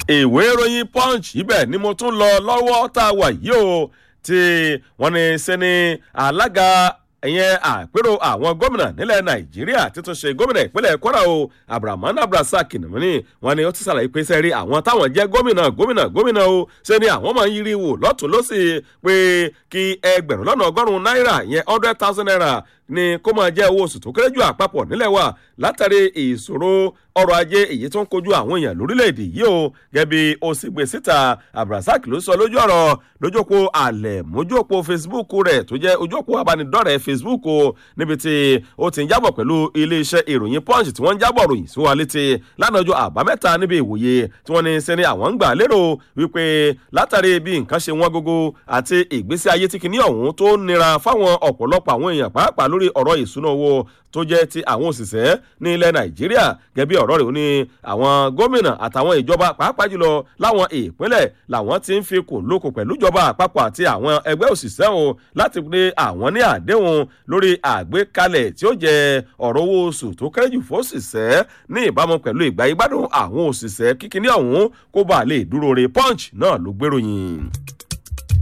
ìwé ìròyìn punch ibẹ̀ ni mo tún lọ lọ́wọ́ tá a wà yìí o tí wọ́n ní sẹ́ni alága ìyẹn àpérò àwọn gómìnà nílẹ̀ nàìjíríà títún ṣe gómìnà ìpínlẹ̀ kwara o abdulrahman abdulrasaq nìmọ́ni wọn ni ó ti ṣàlàyé pé sẹ́rí àwọn táwọn jẹ́ gómìnà gómìnà gómìnà o ṣe ni àwọn máa ń yiri wò lọ́tún lọ́sì pé kí ẹgbẹ̀rún lọ́nà ọgọ́rùn-ún náírà yẹn hundred thousand naira ni kó máa jẹ́ owó oṣù tó kéré jù àpapọ̀ nílẹ̀ wa látàrí ìṣòro ọrọ̀ ajé èyí tó ń kojú àwọn èèyàn lórílẹ̀‐èdè yìí o gẹ́bí ó sì gbé síta abdulrasaq ló sọ lójú ọ̀rọ̀ lójókò àlẹ̀ mójókò facebook rẹ̀ tó jẹ́ ojókò abánidọ́rẹ̀ẹ́ facebook o níbi tí ó ti ń jábọ̀ pẹ̀lú iléeṣẹ́ ìròyìn punch tí wọ́n ń jábọ̀ ròyìn sí wa létí lánàá ọjọ́ àbámẹ́ta níbi ìwòye tí wọ́n ní sẹ́ni àwọn ń gbà lérò wípé látàrí bí nǹkan ṣe wọ́n gógó àti ìgbésí ayé tí kìíní ọ̀hún tó nira fáwọn ọ̀pọ̀lọpọ̀ àwọn èèyàn pàápàá lórí ọ̀rọ̀ ìṣúná owó tó jẹ́ ti àwọn òṣìṣẹ́ ní ilẹ̀ nàìjíríà gẹ́bí ọ̀rọ̀ rẹ̀ ó ní àwọn gómìnà àtàwọn ìjọba pàápàá jùlọ láwọn ìpínlẹ̀ làwọn ti ń fi kò lóko pẹ̀lú ìjọba àpapọ̀ àti àwọn ẹgbẹ́ òṣìṣẹ́ o láti pé àwọn ní àdéhùn lórí àgbékalẹ̀ tí ó jẹ ọ̀rọ̀ owó oṣù tó kéré jù fóṣìṣẹ́ ní ìbámu pẹ̀lú ìgbà ìgbádùn àwọn òṣìṣẹ́ kíkiní ọ̀hún kó bàa lè dúró re punch náà ló gbèròyìn.